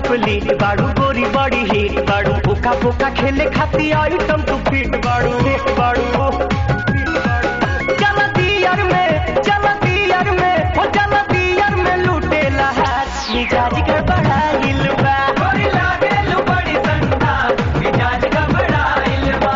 complete बाड़ू गोरी बड़ी हिट बाड़ू पोका पोका खेले खाती आइटम तू फिट बाड़ू हिट बाड़ू चल दियर में चल दियर में हो चल दियर में लूटेला हाथ मिजाज गड़बड़ाइल बा गोरी लागेल बड़ी संता मिजाज गड़बड़ाइल बा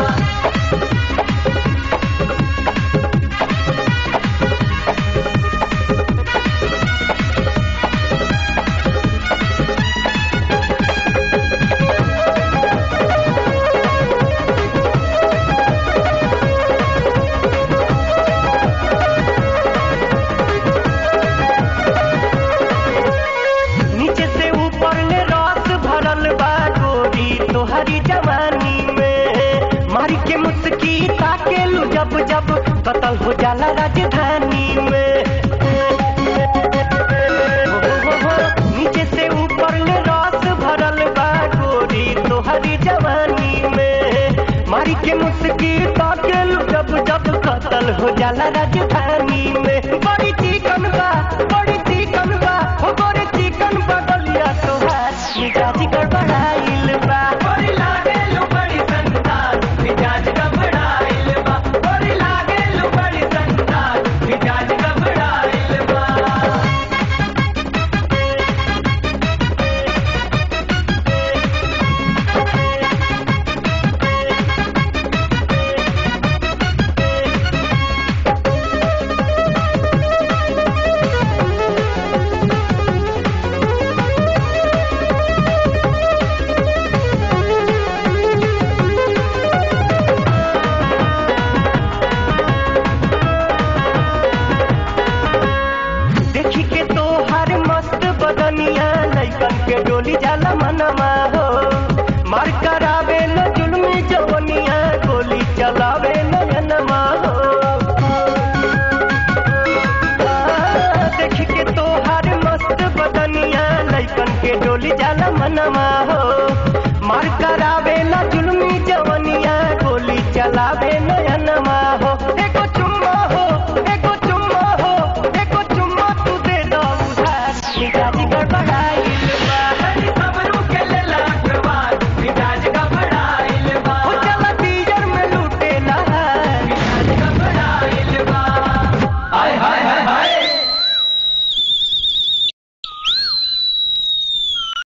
नीचे से ऊपर ले रस भरल बा गोरी तोहरी जवानी में मारी के मुस्की ताके लू जब जब कतल हो जाला राजधानी में हो, हो, हो, नीचे से ऊपर ले रस भरल बा गोरी तोहरी जवानी में मारी के मुस्की ताके लू जब जब कतल हो जाला राजधानी में बड़ी चिकन बा बड़ी चिकन बा हो बड़ी चिकन बदलिया तोहार मिजाज गड़बड़ाइल बा बड़ी लागेल बड़ी संतान मिजाज गड़बड़ाइल बा बड़ी लागेल बड़ी संतान मिजाज गड़बड़ाइल बा देखी के तो हर मस्त बदनिया लैकन के डोली जाला मनवा हो मार करावे न जुल्मी जवनिया गोली चलावे नयनमा हो आ, देखी के तो हर मस्त बदनिया लैकन के डोली जाला मनवा